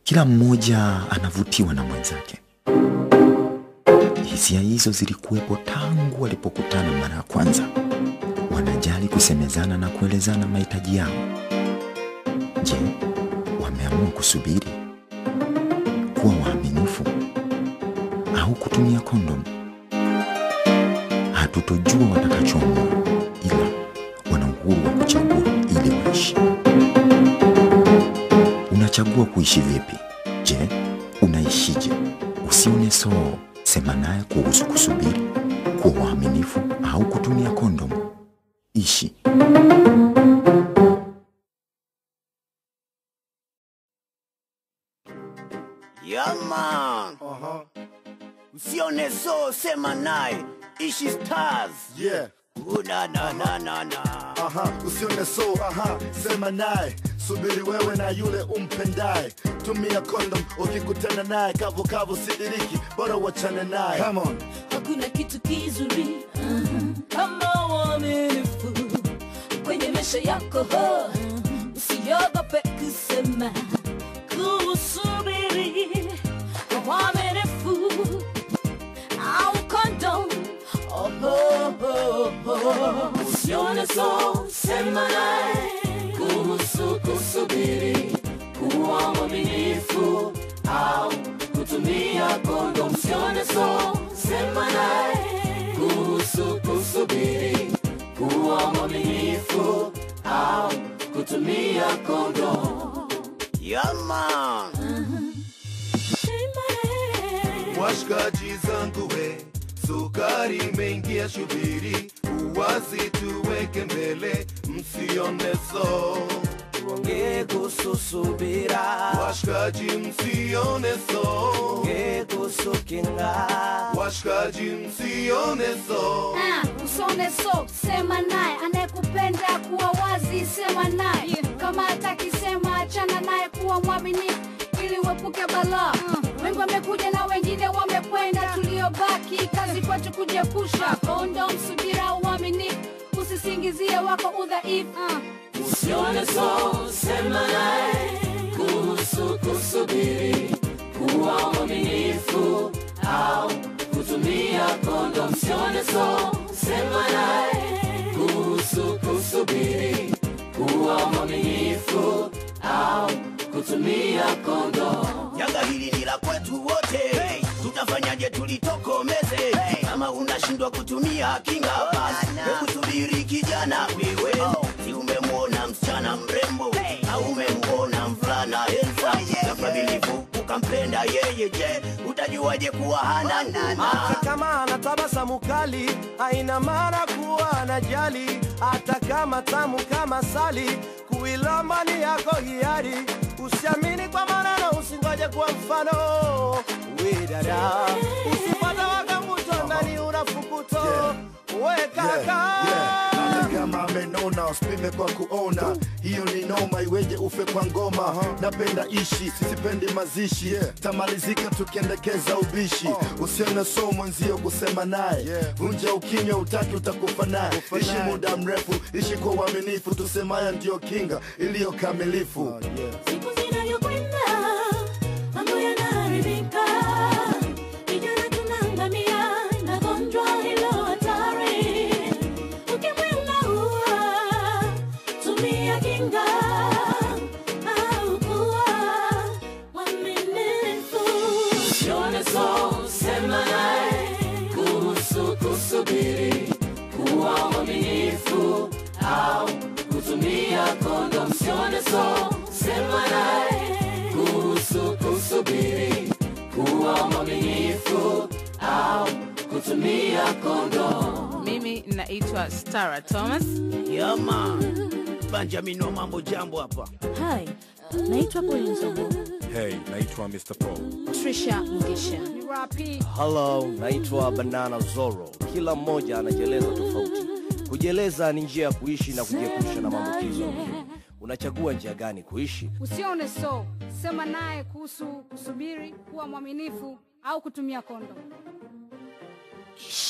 Kila mmoja anavutiwa na mwenzake. Hisia hizo zilikuwepo tangu walipokutana mara ya kwanza. Wanajali kusemezana na kuelezana mahitaji yao. Je, wameamua kusubiri, kuwa waaminifu au kutumia kondomu? Hatutojua watakachoamua, ila wana uhuru wa kuchagua ili waishi. Unachagua kuishi vipi? Je, unaishije? Usione soo, sema naye kuhusu kusubiri, kuwa waaminifu au kutumia kondomu. Ishi. Yaman, usione so, sema naye, ishi stars. Yeah. Uh, na na na na na. Aha, usione so, aha, sema naye, subiri wewe na yule umpendaye, tumia kondom ukikutana naye, kavu kavu sidiriki, bora wachane naye. Come on. hakuna kitu kizuri uh, kama uaminifu kwenye maisha yako ho usiogope kusema kusubiri uaminifu au kondom oh, oh, oh, oh. usione so sema naye kuhusu kusubiri kuwa mwaminifu au kutumia kondom usione so sema naye kuhusu kusubiri kuwa mwaminifu au kutumia kondom Yaman, Washikaji zangu we, sukari imeingia, shubiri, uwazi tuweke mbele, msione so. tuongee kuhusu subira, Washikaji msione so. tuongee kuhusu kinga. Washikaji msione so. Ah, usone so sema naye anayekupenda kuwa wazi sema naye kama atakisema achana naye kuwa mwaminifu ili uepuke balaa wengi wamekuja na wengine wamekwenda tuliobaki kazi kwetu kujiepusha kondom subira uaminifu usisingizie wako udhaifu usione so sema naye kuhusu kusubiri kuwa mwaminifu au kutumia kondo msione so sema naye kuhusu kusubiri kuwa mwaminifu au kutumia kondo Janga hili ni la kwetu wote, tutafanyaje tulitokomeze? Kama unashindwa kutumia kinga, basi hebu subiri kijana wewe, si umemwona msichana mrembo au umemwona mvulana handsome na kamilifu ukampenda yeye, je, utajuaje kuwa hana noma? hata kama ana tabasamu kali haina maana kuwa anajali hata kama tamu kama sali kuilamba ni yako hiari usiamini kwa maneno usingoje kwa mfano we dada usipata wakambuto ndani unafukuto we kaka Hata kama amenona usipime kwa kuona, hiyo ni noma, iweje ufe kwa ngoma? Napenda ishi, sipendi mazishi, tamalizika tukiendekeza ubishi. Usione so mwenzio kusema naye, vunja ukinywa, utaki utakufa naye. Ishi muda mrefu, ishi kwa uaminifu, tusemaya ndiyo kinga iliyo kamilifu. siku zinavyokwenda mambo yanaharibika vijana tunaangamia na gonjwa hilo hatari ukimwi unaua tumia kinga au kuwa mwaminifu usione so sema naye kuhusu kusubiri kuwa mwaminifu au kutumia kondo msione so sema naye kuhusu kusubiri kuwa mwaminifu au kutumia kondo Mimi naitwa Stara Thomas. Yaman, Benjamin wa mambo jambo hapa. Hi, naitwa Polinzobo. Hey, naitwa Mr. Paul. Trisha Ngisha. Hello, naitwa Banana Zoro. Kila mmoja anajieleza tofauti. Kujieleza ni njia ya kuishi na kujiepusha na maambukizo ya ukimwi. Unachagua njia gani kuishi? usione so sema naye kuhusu kusubiri kuwa mwaminifu au kutumia kondom